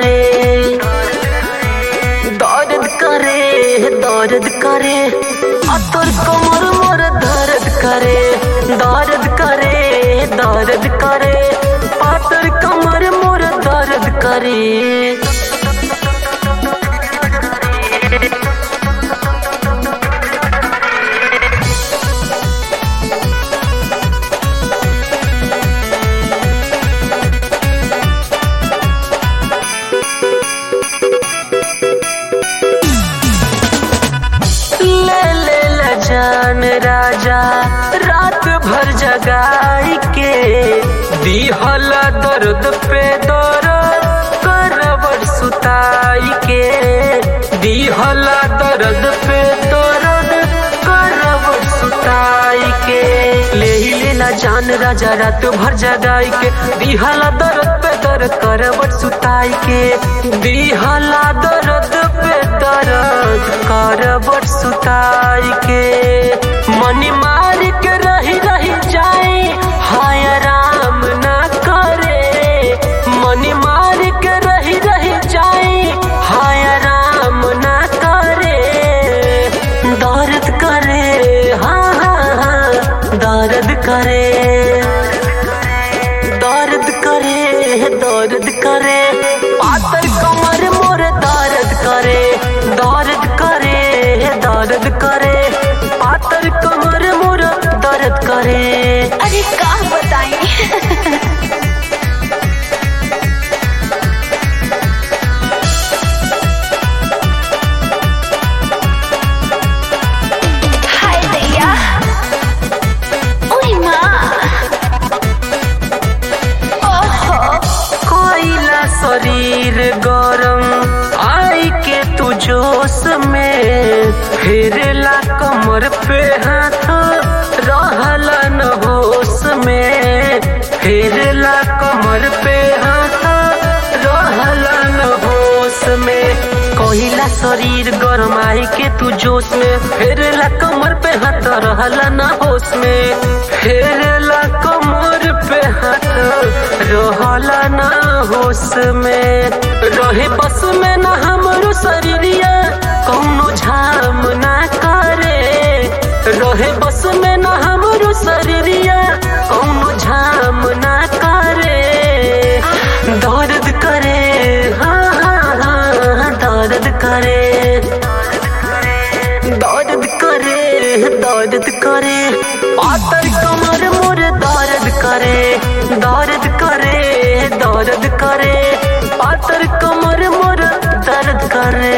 करे दर्द करे दर्द करे अतर कमर मोर दर्द करे दर्द करे दर्द करे पातर कमर मोर दर्द करे ले ले ल जान राजा रात भर जगाई के दिहल दर्द पे दर्द करबर सुताई के दिहल दर्द पे दर्द करबर सुताई के ले ही ले ला जान राजा रात भर जगाई के दिहल दर्द पे दर्द करबर सुताई के दिहल दर्द पे दर्द करबर सुताई के मनी मार के रही रही जाए हाय राम ना करे मनी मार के रही रही जाए हाय राम ना करे दर्द करे हाँ हाँ हाँ दर्द करे दर्द करे दर्द करे पातर कमर मोर दर्द करे दर्द करे दर्द करे पातर कमर मोर दर्द करे अरे का बताएं हाय दैया ओए माँ ओहो कोयला शरीर गरम आई के तू जोश में फिरला कमर पे हाथ रहला न होश में फिरला कमर पे हाथ रहला न होश में कोयला शरीर गरम आई के तू जोश में फिरला कमर पे हाथ रहला न होश में फिरला कमर पे हाथ रहला न होश में रहे बस में न हमरो शरीरिया कौनो झाम ना करे रहे बस में न हमरो शरीरिया कौनो झाम ना करे दर्द करे हाँ हाँ हाँ दर्द करे दर्द करे दर्द करे पातर कमर मोर दर्द करे दर्द करे दर्द करे पातर कमर मोर दर्द करे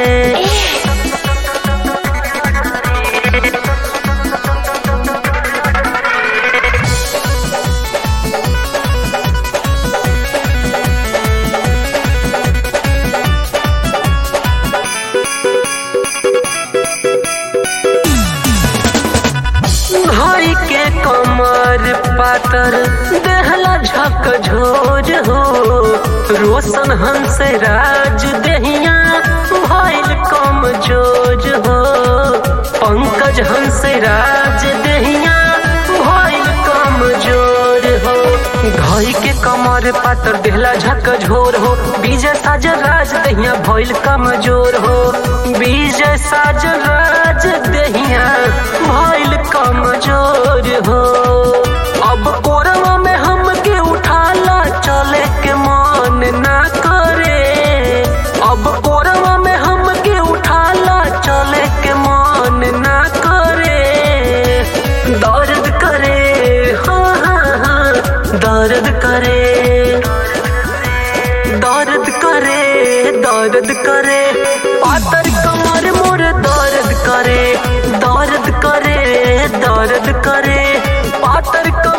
भाई के कमर पातर देहला झक झोज हो रोशन हंस राज देहिया भइल कम जोज हो पंकज हंस राज देहिया भइल कम जोर हो घई के कमर पातर देहला झक झोर हो विजय साज राज दहिया भइल कमजोर हो विजय साज राज दहिया भइल कमजोर हो अब कोरवा में हमके उठाला चले के मन ना करे अब कोरवा में हमके उठाला चले के मन ना करे दर्द करे हाँ हाँ हाँ दर्द करे दर्द करे दर्द करे पातर कमर मोर दर्द करे दर्द करे दर्द करे पातर कमर